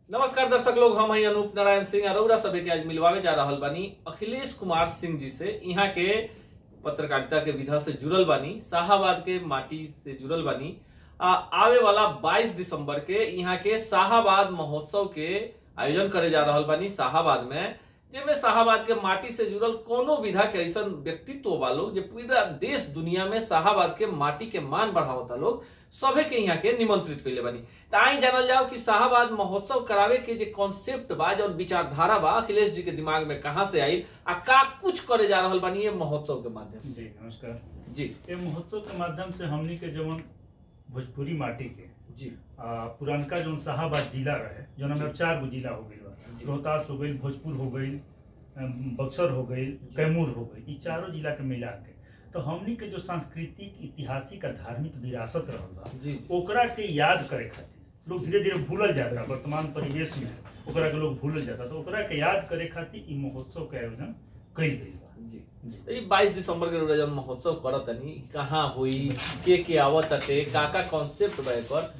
नमस्कार दर्शक लोग हम हैं अनूप नारायण सिंह अरोड़ा सभे के आज मिलवावे जा रहल बानी अखिलेश कुमार सिंह जी से यहाँ के पत्रकारिता के विधा से जुड़ल बानी शाहाबाद के माटी से जुड़ल बानी आ, आवे वाला 22 दिसंबर के यहाँ के शाहाबाद महोत्सव के आयोजन करे जा रहल बानी शाहाबाद में जेमे शाहाबाद के माटी से जुड़ल कोनो विधा के ऐसा व्यक्तित्व बा लोग जे पूरा देश दुनिया में शाहाबाद के माटी के मान बढ़ावता लोग सभे के यहाँ के निमंत्रित कैले बानी त आई जानल जाओ कि शाहाबाद महोत्सव करावे के जे कॉन्सेप्ट बा जौन विचारधारा बा अखिलेश जी के दिमाग में कहाँ से आई आ का कुछ करे जा रहल बानी ये महोत्सव के माध्यम से जी नमस्कार जी ये महोत्सव के माध्यम से हमनी के जवन भोजपुरी माटी के जी आ, पुरानका जौन शाहाबाद जिला रहे जौन हमें चार गो जिला हो गई जी। बा रोहतास हो गई भोजपुर हो गई अम, बक्सर हो गई कैमूर हो गई ई चारों जिला के मिला के तो हमनी के जो सांस्कृतिक ऐतिहासिक आ धार्मिक विरासत रहल बा जी ओकरा के याद करे खातिर लोग धीरे धीरे भूलल जाता वर्तमान परिवेश में ओकरा के लोग भूलल जाता तो ओकरा के याद करे खातिर ई महोत्सव के आयोजन कइल गइल बा जी जी तो ये 22 दिसंबर के रोज जौन महोत्सव करत तनी कहाँ हुई के के आवत ताटे का का कॉन्सेप्ट बा एकर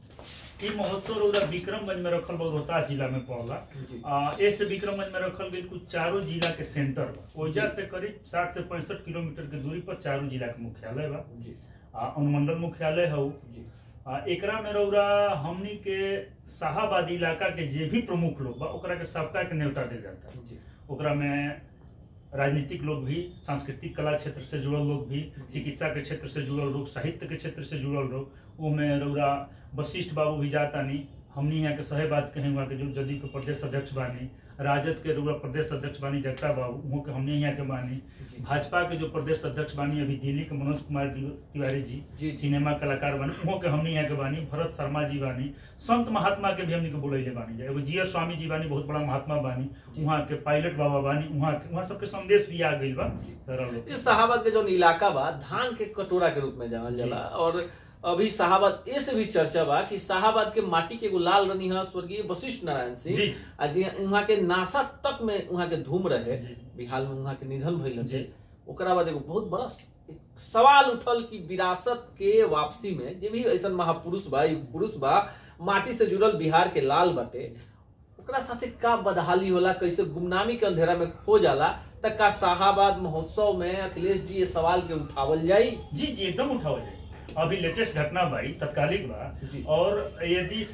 ई महोत्सव रौरा विक्रमगंज में रखल बा रोहतास जिला में पड़ला जी आ, एसे विक्रमगंज में रखल गई कुछ चारों जिला के सेंटर बा ओइजा जी। से करीब साठ से पैंसठ किलोमीटर के दूरी पर चारों जिला के मुख्यालय बा जी आ, अनुमंडल मुख्यालय हौ जी आ, एकरा में रौरा हमनी के शाहाबाद इलाका के जे भी प्रमुख लोग बा ओकरा के सबका के न्योता देल जाता जी ओकरा में राजनीतिक लोग भी सांस्कृतिक कला क्षेत्र से जुड़ल लोग भी चिकित्सा के क्षेत्र से जुड़ल लोग साहित्य के क्षेत्र से जुड़ल लोग ओमे रौरा वशिष्ठ बाबू भी जातानी हमनी यहाँ के सहे बात कहें वहाँ के जो जदयू के प्रदेश अध्यक्ष बानी राजद के रौरा प्रदेश अध्यक्ष बानी जगता बाबू वहाँ के हमनी यहाँ के बानी जी भाजपा के जो प्रदेश अध्यक्ष बानी अभी दिल्ली के मनोज कुमार ति- तिवारी जी जी जी सिनेमा कलाकार बानी वहाँ के हमनी यहाँ के बानी भरत शर्मा जी बानी संत महात्मा के भी हमनी के बोलैले बानी जा एगो जीएस स्वामी जी बानी बहुत बड़ा महात्मा बानी वहाँ के पायलट बाबा बानी वहाँ के वहाँ सबके संदेश भी आ गइल बा सारा लोग इस शाहाबाद के जो इलाका बा धान के कटोरा के रूप में जानल जाला और अभी शाहाबाद ए से भी चर्चा बा कि शाहाबाद के माटी के एगो लाल रनी है स्वर्गीय वशिष्ठ नारायण सिंह जी आ जी वहाँ के नासा तक में वहाँ के धूम रहे जी। बिहार में वहाँ के निधन भइल जी। हटे ओकरा बाद एगो बहुत बड़ा एक सवाल उठल कि विरासत के वापसी में जे भी ऐसा महापुरुष बा युग पुरुष बा माटी से जुड़ल बिहार के लाल बाटे ओकरा साथे का बदहाली होला कैसे गुमनामी के अंधेरा में खो जाला तक का शाहाबाद महोत्सव में अखिलेश जी ये सवाल के उठावल जाई जी जी एकदम उठाओ जाए अभी लेटेस्ट घटना भाई तत्कालिक बा जी। और यदि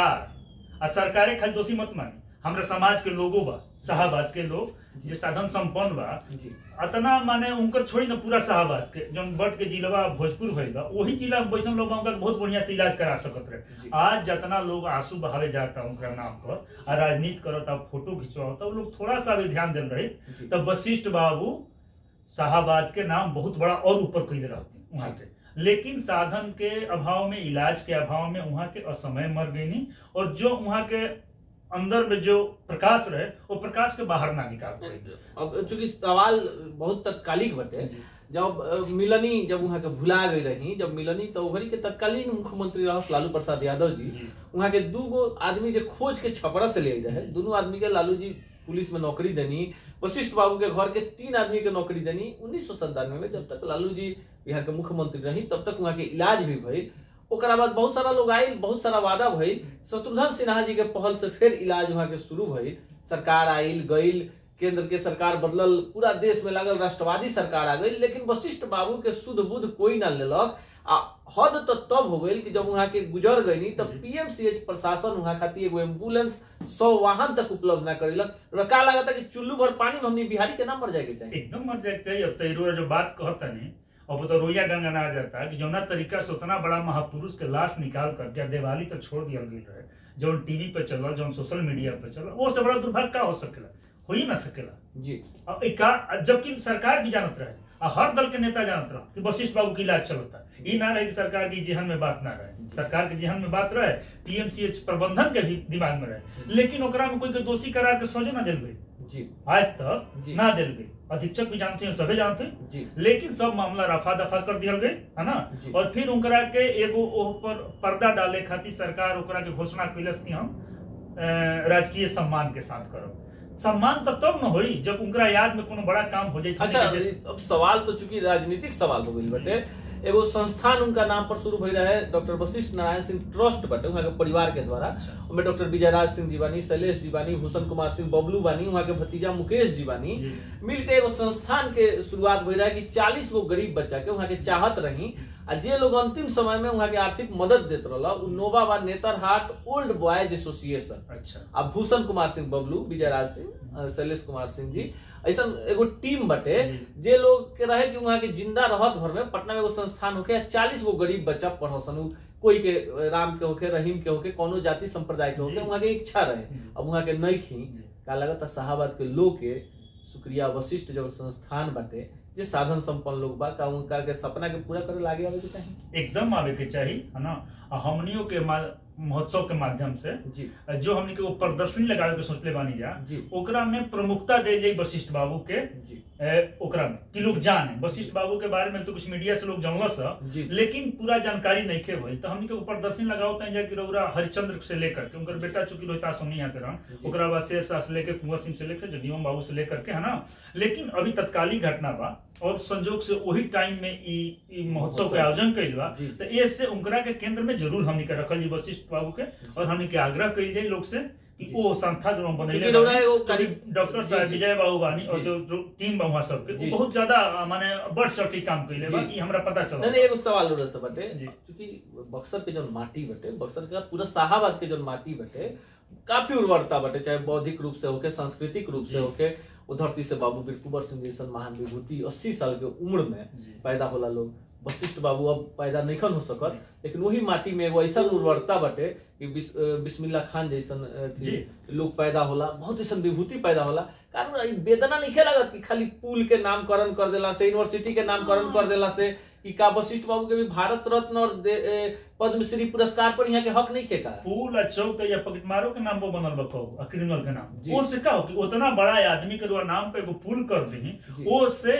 सरकार आ सरकारे खाली दोषी मत मानी हमरा समाज के लोगो बा शाहबाद के लोग जे साधन संपन्न बा जी अतना माने उनकर छोड़ी ना पूरा शाहबाद के जौन बट के जिलवा भोजपुर भइल बा वही जिला में बैसन लोग उनका बहुत बढ़िया से इलाज करा सकत जी। रहे आज जितना लोग आंसू बहावे जाता उनका नाम पर आ राजनीति करता फोटो खिंचवाता उ लोग थोड़ा सा भी ध्यान देल रहे जी। तब वशिष्ठ बाबू शाहबाद के नाम बहुत बड़ा और ऊपर कैले रहते वहाँ के लेकिन साधन के अभाव में इलाज के अभाव में वहाँ के असमय मर गई और जो वहाँ के अंदर में जो प्रकाश रहे वो प्रकाश के बाहर ना निकाल पाए अब चूंकि सवाल बहुत तत्कालिक बटे जब अ, मिलनी जब वहाँ के भुला गई रही जब मिलनी तो वही के तत्कालीन मुख्यमंत्री रहस लालू प्रसाद यादव जी जी। वहाँ के दू गो आदमी जे खोज के छपरा से ले रहे दोनों आदमी के लालू जी पुलिस में नौकरी देनी वशिष्ठ बाबू के घर के तीन आदमी के नौकरी देनी उन्नीस सौ में जब तक लालू जी बिहार के मुख्यमंत्री रही तब तक वहाँ के इलाज भी भइल ओकरा बाद बहुत सारा लोग आयल बहुत सारा वादा भइल शत्रुघ्न सिन्हा जी के पहल से फिर इलाज वहाँ के शुरू भइल सरकार आयल गइल केंद्र के सरकार बदलल पूरा देश में लागल राष्ट्रवादी सरकार आ गई लेकिन वशिष्ठ बाबू के शुद्ध बुद्ध कोई ना लेलक आ हद तो तब हो गई कि जब वहाँ के गुजर गई तब जी। पीएमसीएच प्रशासन वहाँ खातिर एगो एम्बुलेंस सौ वाहन तक उपलब्ध ना करेलक हमरा का लगा था कि चुल्लू भर पानी में हमनी बिहारी के ना मर जाए के चाहिए एकदम मर जाए के चाहिए अब तो इरोरा जो बात कहता नहीं अब तो रोइया गंगा ना आ जाता कि जौना तरीका से उतना बड़ा महापुरुष के लाश निकाल करके आ दिवाली तक छोड़ दिया गई रहे जौन टीवी पे चलल जौन सोशल मीडिया पे चलल वो से बड़ा दुर्भाग्य का हो सकेला हो ही ना सकेला जी अब एक का जबकि सरकार भी जानत रहे आ हर दल के नेता जानत रहे कि वशिष्ठ बाबू की इलाज चलता ई ना रहे कि सरकार की जेहन में बात ना रहे सरकार के जेहन में बात रहे पीएमसीएच प्रबंधन के भी दिमाग में रहे लेकिन ओकरा में कोई के दोषी करार के सोझे ना दिल गई जी आज तक जी। ना दिल गई अधीक्षक भी जानते हैं सभी जानते हैं जी लेकिन सब मामला रफा दफा कर दिया गई है ना जी। और फिर उनकरा के एगो ओह पर पर्दा डाले खातिर सरकार ओकरा के घोषणा कैलस कि हम अ, राजकीय सम्मान के साथ करब सम्मान तो तब न होई जब उनकरा याद में कोनो बड़ा काम हो जाए अच्छा अब सवाल तो चूंकि राजनीतिक सवाल हो गई बटे एगो संस्थान उनका नाम पर शुरू भई रहे डॉक्टर वशिष्ठ नारायण सिंह ट्रस्ट बाटे वहाँ के परिवार के द्वारा अच्छा। उनमें डॉक्टर विजयराज सिंह जी बानी शैलेश जी बानी भूषण कुमार सिंह बबलू बानी वहाँ के भतीजा मुकेश जी बानी जी। मिलके एगो संस्थान के शुरुआत भई रहे कि चालीस गो गरीब बच्चा के वहाँ के चाहत रही आ जे लोग अंतिम समय में वहाँ के आर्थिक मदद देत रहला उ नोवा बा नेतरहाट ओल्ड बॉयज एसोसिएशन अच्छा आ भूषण कुमार सिंह बबलू विजयराज सिंह अ, शैलेश कुमार सिंह जी ऐसा एगो टीम बटे जी। जे लोग के रहे कि वहाँ के जिंदा रहत भर में पटना में एगो संस्थान होके चालीस गो गरीब बच्चा पढ़सन उ कोई के अ, राम के होके रहीम के होके कोनो जाति संप्रदाय के होके जी। वहाँ के इच्छा रहे जी। अब वहाँ के नहीं खी जी। का लगता शाहबाद के लोग के शुक्रिया वशिष्ठ जब संस्थान बाटे जे साधन संपन्न लोग बा का उनका के सपना के पूरा करे लागे आवे के चाहिए एकदम आवे के चाहिए है ना आ हमनियों के मा- महोत्सव के माध्यम से जी जो हमने के वो प्रदर्शनी लगावे के सोचले बानी जा जी ओकरा में प्रमुखता दे जाई वशिष्ठ बाबू के जी ए, ओकरा में कि लोग जाने वशिष्ठ बाबू के बारे में तो कुछ मीडिया से लोग जानलस ह जी लेकिन पूरा जानकारी नहीं खे भइल तो हमनी के ऊपर प्रदर्शनी लगाओ तय जा कि रउरा हरिचंद्र से लेकर के उनकर बेटा चूंकि रोहितास हमनी यहाँ से रहन जी। ओकरा बाद शेर शाह से लेकर कुंवर सिंह से लेकर जगदीवम बाबू से लेकर के है ना लेकिन अभी तत्कालीन घटना बा और संजोग से वही टाइम में ई ई महोत्सव के आयोजन कइल बा जी। तो ये से उनकरा के केंद्र में जरूर हमनी के रखल जी वशिष्ठ बाबू के और हमनी के आग्रह कइल जाई लोग से कि जी। वो संस्था जो हम बनैले क्योंकि रउरा बानी, एगो तो करीब- डॉक्टर जी, साहब जी। विजय बाबू बानी और जी। जो जो टीम बा वहाँ सबके जी। वो बहुत ज्यादा अ, माने बढ़ चढ़ के काम कइले बा जी। ई हमरा पता नहीं चला नहीं एगो सवाल उधर से बटे जी। क्योंकि बक्सर के जो माटी बटे बक्सर का पूरा शाहाबाद के जो माटी बटे काफी उर्वरता बटे चाहे बौद्धिक रूप से होके सांस्कृतिक रूप से जी। होके वो धरती से बाबू बीर कुंवर सिंह जैसन महान विभूति अस्सी साल के उम्र में जी। पैदा होला लोग वशिष्ठ बाबू अब पैदा नहीं हो सकत लेकिन वही माटी में एगो ऐसा उर्वरता बटे कि बिस, अ, बिस्मिल्लाह खान जैसन अ, थी, जी। लोग पैदा होला बहुत ऐसा विभूति पैदा होला कारण ई वेदना नहीं लागत कि खाली पुल के नामकरण कर देला से यूनिवर्सिटी के नामकरण कर देला से कि का वशिष्ठ बाबू के भी भारत रत्न और दे- ए, पद्मश्री पुरस्कार पर यहाँ के हक नहीं खेका फूल आ चौक या पकटमारो के नाम पर बनल बा कहू आ क्रिमिनल के नाम जी। वो से का हो कि उतना बड़ा आदमी के द्वारा नाम पे एगो पुल कर दी जी। वो से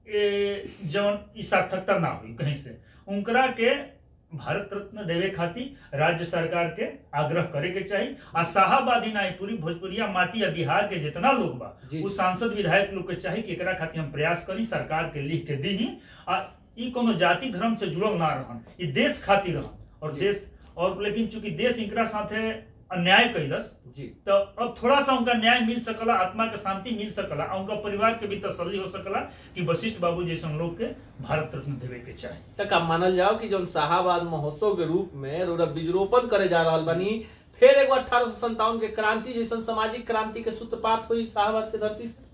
ए, जवन ई सार्थकता ना हुई कहीं से उनकरा के भारत रत्न देवे खातिर राज्य सरकार के आग्रह करे के चाहिए आ शाहाबादी नाई पूरी भोजपुरिया माटी या बिहार के जितना लोग बा जी। उ सांसद विधायक लोग के चाहिए कि एकरा खातिर हम प्रयास करी सरकार के लिख के दी आ ई कोनो जाति धर्म से जुड़ल ना रहन ई देश खातिर रहन और जी। देश और लेकिन चूंकि देश इनकरा साथे अन्याय कैलस जी तो अब थोड़ा सा उनका न्याय मिल सकला आत्मा के शांति मिल सकला आ उनका परिवार के भी तसल्ली हो सकला कि वशिष्ठ बाबू जैसे लोग के भारत रत्न देवे के चाहिए तक आप मानल जाओ कि जो शाहाबाद महोत्सव के रूप में रोरा बीजरोपण करे जा रहल बनी फिर एगो अठारह सौ संतावन के क्रांति जैसन सामाजिक क्रांति के सूत्रपात हुई शाहाबाद के धरती से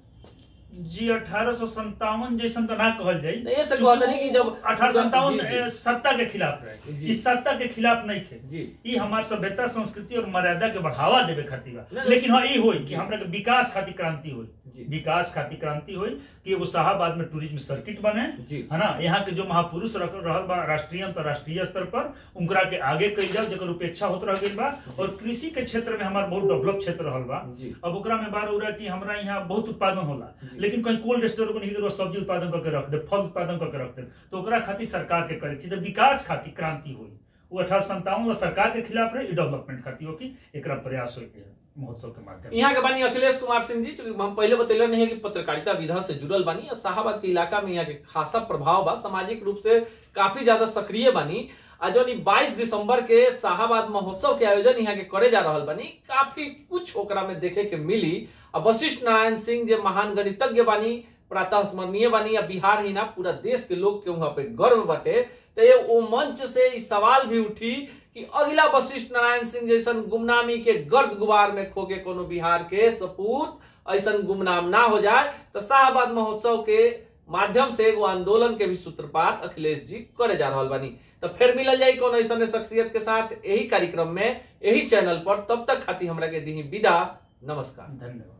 जी अठारह सौ संतावन जैसन तो ना कहल जाई नहीं, ये से कहत नहीं कि जब- अठारह सौ संतावन जी, जी। सत्ता के खिलाफ रहे जी। इस सत्ता के खिलाफ नहीं थे जी ई हमार सभ्यता संस्कृति और मर्यादा के बढ़ावा देवे खातिर बा नहीं, लेकिन हाँ ई होई जी। कि हमरा के विकास खातिर क्रांति होई जी। विकास खातिर क्रांति होई कि एगो शाहाबाद में टूरिज्म सर्किट बने जी है ना यहाँ के जो महापुरुष रख रहल बा राष्ट्रीय अंतरराष्ट्रीय स्तर पर उनकरा के आगे कई जाओ जकर उपेक्षा होत रह गइल बा और कृषि के क्षेत्र में हमार बहुत डेवलप क्षेत्र रहल बा जी अब ओकरा में बार उरा कि हमरा यहाँ बहुत उत्पादन होला जी। लेकिन कहीं कोल्ड स्टोर को नहीं कि सब्जी उत्पादन करके रख दे फल उत्पादन करके रख दे तो ओकरा खातिर सरकार के करे चाहिए तो विकास खातिर क्रांति हुई वो अठारह संतावन सरकार के खिलाफ रहे डेवलपमेंट खातिर हो कि एकरा प्रयास हो के महोत्सव के माध्यम से यहाँ के बानी अखिलेश कुमार सिंह जी चूंकि हम पहले बतैले नहीं है कि पत्रकारिता विधा से जुड़ल बानी और शाहबाद के इलाका में यहाँ के खासा प्रभाव बा सामाजिक रूप से काफी ज्यादा सक्रिय बानी आ जो बाईस दिसंबर के शाहबाद महोत्सव के आयोजन यहाँ के करे जा रहल बानी काफी कुछ ओकरा में देखे के मिली आ वशिष्ठ नारायण सिंह जे महान गणितज्ञ बानी प्रातः स्मरणीय बानी या बिहार ही ना पूरा देश के लोग के वहां पे गर्व बटे तो ये वो मंच से इस सवाल भी उठी कि अगला वशिष्ठ नारायण सिंह जैसन गुमनामी के गर्द गुबार में खो के कोनो बिहार के सपूत ऐसन गुमनाम ना हो जाए तो शाहबाद महोत्सव के माध्यम से एगो आंदोलन के भी सूत्रपात अखिलेश जी करे जा रहल बानी तो फिर मिलल जाई कोनो ऐसन शख्सियत के साथ यही कार्यक्रम में यही चैनल पर तब तक खातिर हमरा के दी विदा नमस्कार धन्यवाद